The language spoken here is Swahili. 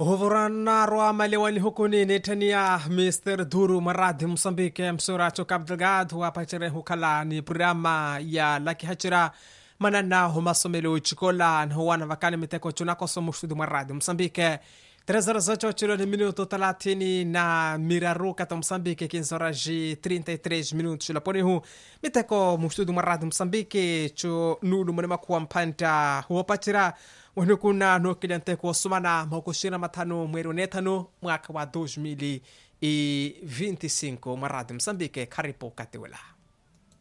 huvuranaro amalewani hukuni netania mister duru maradi mosambike msuracho cabo delgado wapachere hukhala ni programa ya laki hachira manana humasomelo chikola nhuwana vakani miteko chunakoso mustudu maradi mosambike Três horas ocho chilo ni minuto talatini na miraru kata Moçambique 15 horas e 33 minutos chilo ponihu miteko mustudu maradi Moçambique chu nulu mwenema kuwa mpanta huopachira wenu kuna nokilente kuosumana makushira matano mweri unetano mwaka wa 2025 maradi Moçambique karibu katiwela